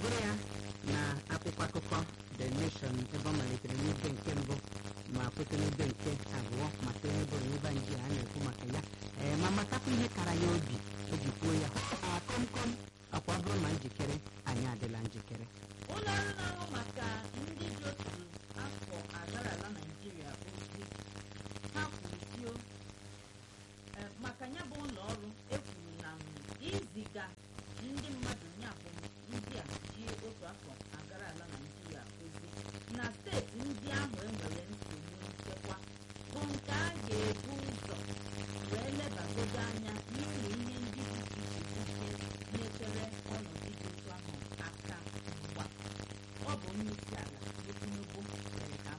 gụrụ ya na akwụkwọ akụkọ the nation ebe ọ malitere n'ibe nke mbụ ma kweta n'ibe nke abụọ maka ihe bụrụ n'ebe nji a na-ekwu maka ya ee ma matakwa ihe kara ya obi o ji kwuo ya a komkom akwa ọ bụrụ na njikere anyị adịla njikere ụlọ ọrụ na-ahụ maka ndị ji otu afọ agara ala naijiria ozi ha kwuru sio eh, maka ya bụ ụlọ ọrụ ekwuru na m iziga ndị mmadụ ya bụ ndị a ji otu afọ agara ala naijiria ozi na steeti ndị ahụ enwere nsogbu nchekwa bụ nke a ga-ebu ụzọ wee lebagodo anya